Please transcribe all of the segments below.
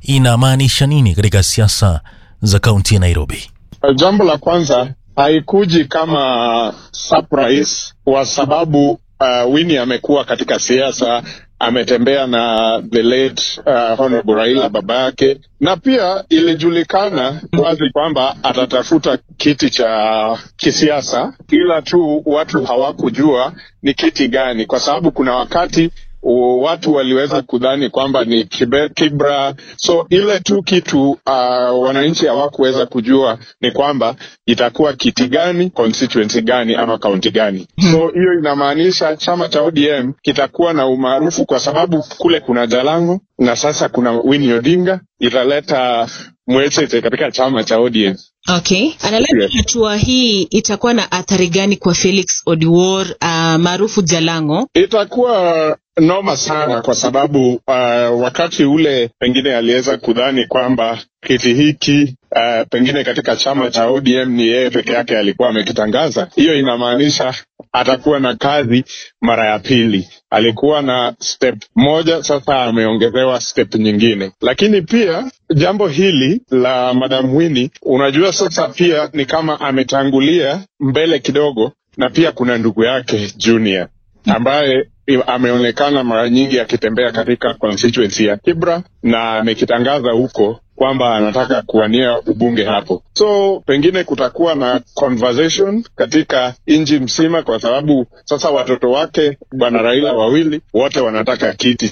inamaanisha nini katika siasa za kaunti ya Nairobi? Jambo la kwanza haikuji kama surprise kwa sababu uh, Winnie amekuwa katika siasa, ametembea na the late uh, Honorable Raila baba yake, na pia ilijulikana wazi kwamba atatafuta kiti cha kisiasa, ila tu watu hawakujua ni kiti gani, kwa sababu kuna wakati watu waliweza kudhani kwamba ni kibe, Kibra. So ile tu kitu uh, wananchi hawakuweza kujua ni kwamba itakuwa kiti gani, constituency gani ama kaunti gani. So hiyo inamaanisha chama cha ODM kitakuwa na umaarufu kwa sababu kule kuna Jalango na sasa kuna Winnie Odinga, italeta mwechete katika chama cha ODM. Okay, analabda hatua hii itakuwa na athari gani kwa Felix Odiwuor uh, maarufu Jalango? Itakuwa noma sana kwa sababu uh, wakati ule pengine aliweza kudhani kwamba kiti hiki uh, pengine katika chama cha ODM ni yeye peke yake alikuwa amekitangaza. Hiyo inamaanisha atakuwa na kazi mara ya pili. Alikuwa na step moja, sasa ameongezewa step nyingine. Lakini pia jambo hili la Madam Winnie, unajua sasa pia ni kama ametangulia mbele kidogo, na pia kuna ndugu yake Junior ambaye ameonekana mara nyingi akitembea katika constituency ya Kibra na amekitangaza huko kwamba anataka kuwania ubunge hapo. So pengine kutakuwa na conversation katika nchi mzima, kwa sababu sasa watoto wake bwana Raila wawili wote wanataka kiti.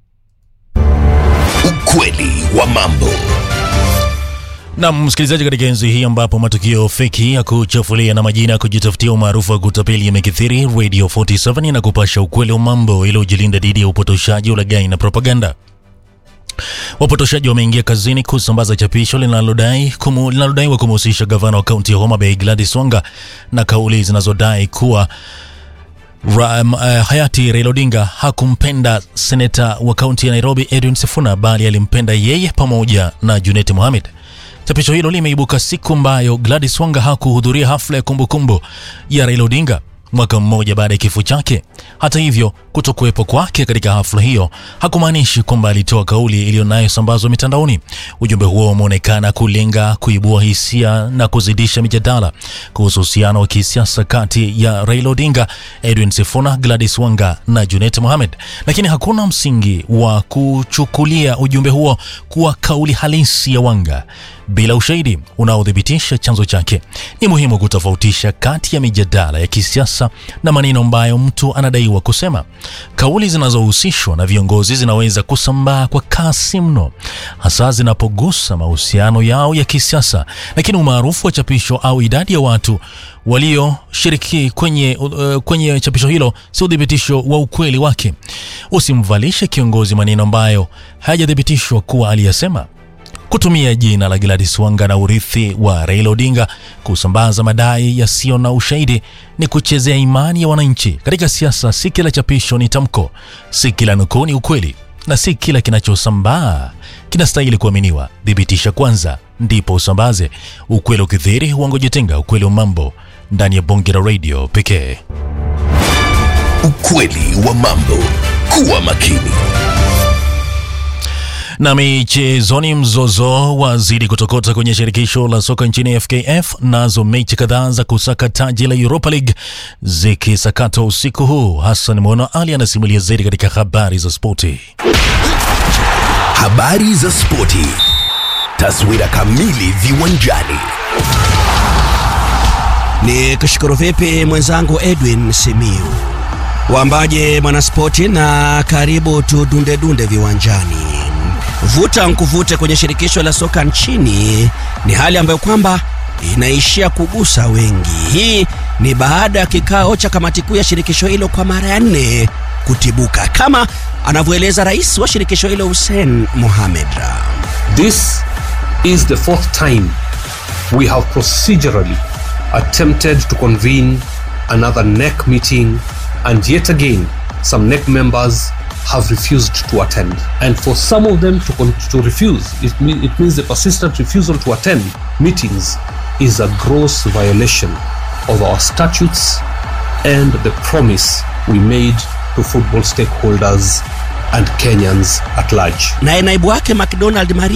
Ukweli wa mambo. Na msikilizaji, katika enzi hii ambapo matukio feki ya kuchafulia na majina ya kujitafutia umaarufu wa kutapeli yamekithiri, Radio 47 inakupasha ukweli wa mambo ili ujilinda dhidi ya upotoshaji, ulaghai na propaganda. Wapotoshaji wameingia kazini kusambaza chapisho linalodai kumu, linalodaiwa kumhusisha gavana wa kaunti ya Homa Bay Gladys Wanga na kauli zinazodai kuwa Ra, um, uh, hayati Raila Odinga hakumpenda seneta wa kaunti ya Nairobi Edwin Sifuna bali alimpenda yeye pamoja na Junet Mohamed. Chapisho hilo limeibuka siku ambayo Gladys Wanga hakuhudhuria hafla ya kumbukumbu ya Raila Odinga mwaka mmoja baada ya kifo chake. Hata hivyo, kutokuwepo kwake katika hafla hiyo hakumaanishi kwamba alitoa kauli iliyonayosambazwa mitandaoni. Ujumbe huo umeonekana kulenga kuibua hisia na kuzidisha mijadala kuhusu uhusiano wa kisiasa kati ya Raila Odinga, Edwin Sifuna, Gladys Wanga na Junet Mohamed, lakini hakuna msingi wa kuchukulia ujumbe huo kuwa kauli halisi ya Wanga bila ushahidi unaothibitisha chanzo chake. Ni muhimu kutofautisha kati ya mijadala ya kisiasa na maneno ambayo mtu anadaiwa kusema. Kauli zinazohusishwa na viongozi zinaweza kusambaa kwa kasi mno, hasa zinapogusa mahusiano yao ya kisiasa, lakini umaarufu wa chapisho au idadi ya watu walioshiriki kwenye, uh, kwenye chapisho hilo si uthibitisho wa ukweli wake. Usimvalishe kiongozi maneno ambayo hayajathibitishwa kuwa aliyasema. Kutumia jina la Gladys Wanga na urithi wa Raila Odinga kusambaza madai yasiyo na ushahidi ni kuchezea imani ya wananchi. Katika siasa, si kila chapisho ni tamko, si kila nukuu ni ukweli, na si kila kinachosambaa kinastahili kuaminiwa. Thibitisha kwanza, ndipo usambaze. Ukweli ukithiri, uongo jitenga. Ukweli wa mambo ndani ya bonge la radio pekee. Ukweli wa mambo. Kuwa makini. Na michezoni, mzozo wazidi kutokota kwenye shirikisho la soka nchini FKF, nazo mechi kadhaa za kusaka taji la Europa League zikisakatwa usiku huu. Hassan Mwono Ali anasimulia zaidi katika habari za spoti. Habari za spoti, taswira kamili viwanjani. Ni kushukuru vipi mwenzangu Edwin Simiu Wambaje mwanaspoti, na karibu tudundedunde viwanjani. Vuta nkuvute kwenye shirikisho la soka nchini ni hali ambayo kwamba inaishia kugusa wengi. Hii ni baada ya kikao cha kamati kuu ya shirikisho hilo kwa mara ya nne kutibuka, kama anavyoeleza rais wa shirikisho hilo Hussein Mohamed. This is the fourth time we have procedurally attempted to convene another NEC meeting and yet again some NEC members have refused to attend. And for some of them to, con- to refuse, it, mean, it means the persistent refusal to attend meetings is a gross violation of our statutes and the promise we made to football stakeholders and Kenyans at large. Naye naibu wake McDonald Maria